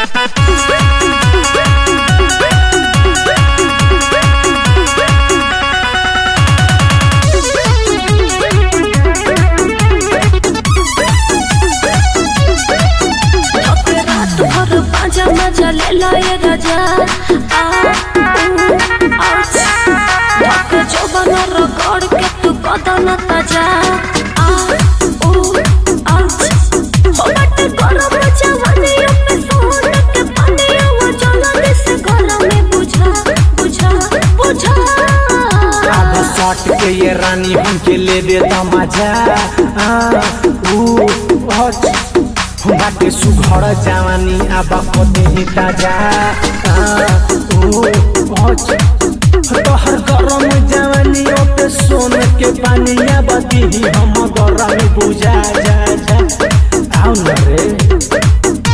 रात भर पाजा मजा ले लाए राजा आ ऊ, आउच धक जवन रगड़ के तू बदन ताजा आ ऊ, आउच हो बट गरम जवानियों पे सोन के पानियों वो जलन से गला में बुझा बुझा बुझा अब सट के ये रानी हमके ले दे मजा आ, ऊ, हच, बाटे सुघर जवानी अब कदे ही ताजा आ, ऊ, हच, तोहर गरम जवानी पे सोन के पानिया बदी हम गरम बुझा जा जा आओ न रे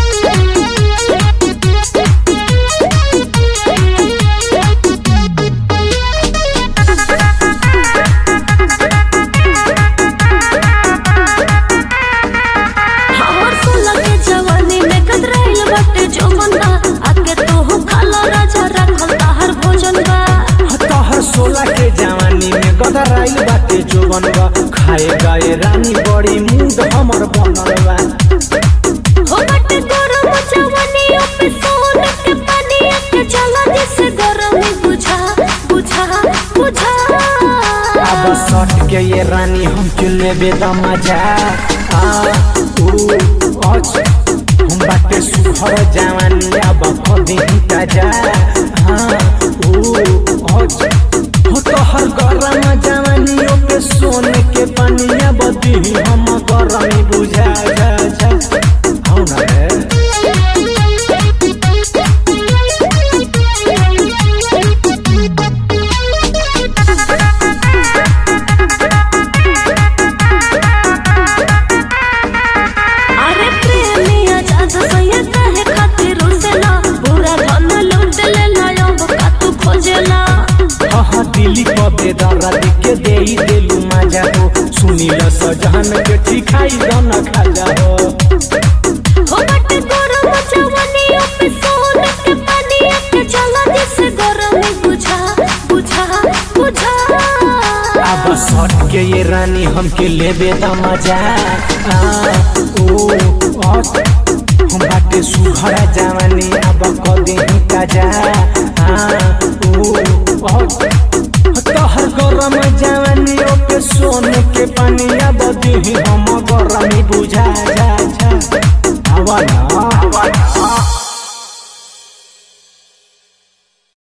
हमर सोलह के जवानी में कतराइल बाटे जो बंदा आके तू खाला राजा रखल ताहर भोजन बा तोहर सोलह के जवानी में गदराइल बाटे जोवन बा खाए गए रानी बड़ी मूड हमर बनल बा हो बाटे गरम जवानी पे सोन के पानी के जला से गरम बुझा बुझा बुझा अब सट के ये रानी हम लेबे द मजा आ ऊ अच हम बाटे सुहर जवानी अब कदी ताजा हाँ ऊ अच हो तोहर गरम जवानी पे सोने के पानिया बदी हम गरम बुझा जा जा हौ न रे अरे प्रेमिया जाजा सैया काहे खातिर रुसेला पूरा धन लूट ले लायो का तू खोजेला हाँ दिली कबे दर्द के दे देलू मजा हो सुनी ल सजहन के ठिकाई दन खाजा हो हो बट गरम जवानी पे सोन के पानी के जला से गरम बुझा बुझा बुझा अब सट के ये रानी हमके लेबे द मजा आ ओ अस हम बाटे सुघरा जवानी अब कदे ही ताजा